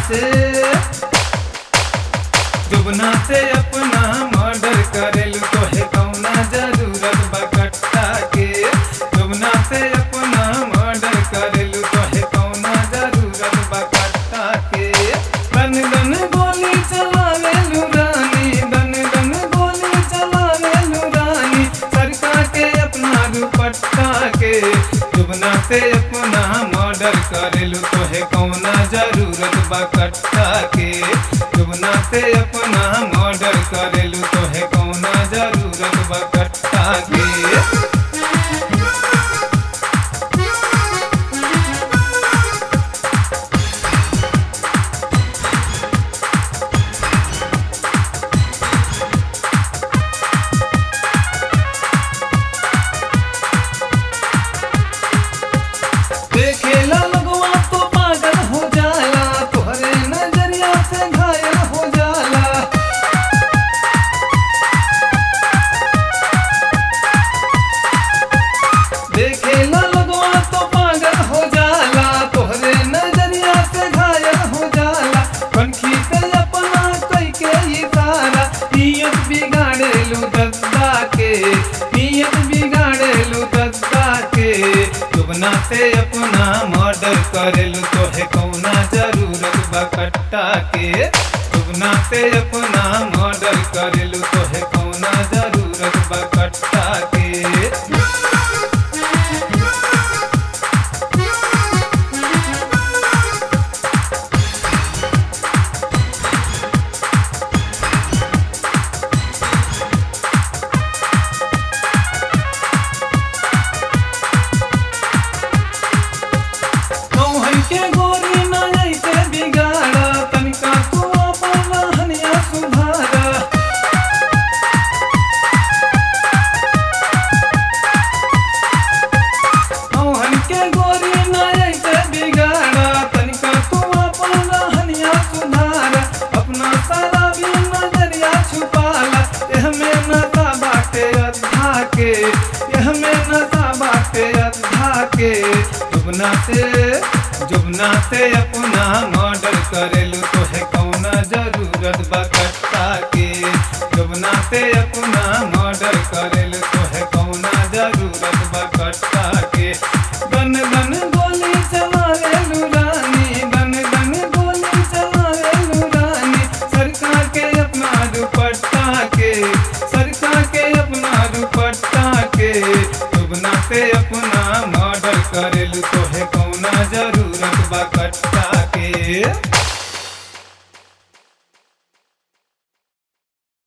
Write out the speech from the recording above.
से जुबना से अपना मर्डर करेलू तोहे कौना जरूरत बा कट्टा के जुबना से अपना मर्डर करेलू तोहे कौना जरूरत बा कट्टा के दन दन गोली चलावेलू रानी दन दन गोली चलावेलू रानी सरका के अपना दुपट्टा के जुबना से अपना मर्डर करेलू तोहे कौना जरूरत बा कट्टा के जुबना से अपना मर्डर करेलू तोहे कौना जरूरत बा कट्टा के देखेला लगवा तो पागल हो जाला तोहरे नजरिया से घायल हो जाला देखेला लगवा तो पागल हो जाला तोहरे नजरिया से घायल हो जाला पंखी से अपना कई के इशारा नियत बिगाड़ेलू दद्दा के नियत बिगाड़ेलू दद्दा के जुबना से अपना मर्डर करेलू तोहे कौना जरूरत बा कट्टा के जुबना से अपना मर्डर करेलू तोहे कौना जरूरत बा कट्टा के कौहन के गोरी ना ऐसे बिगाड़ा तनिका तू अपन रहनिया सुधारा कौहन के गोरी ना ऐसे बिगाड़ा तनिका तू अपन रहनिया सुधारा अपना सारा भी नजरिया छुपाला यह में नशा बाटे अद्धा के यह में नशा बाटे अद्धा के जुबना से जुबना से अपना मर्डर करेलू तोहे कौना जरूरत बा कट्टा के जुबना से अपना मर्डर करेलू तोहे कौना जरूरत बा कट्टा के गन गन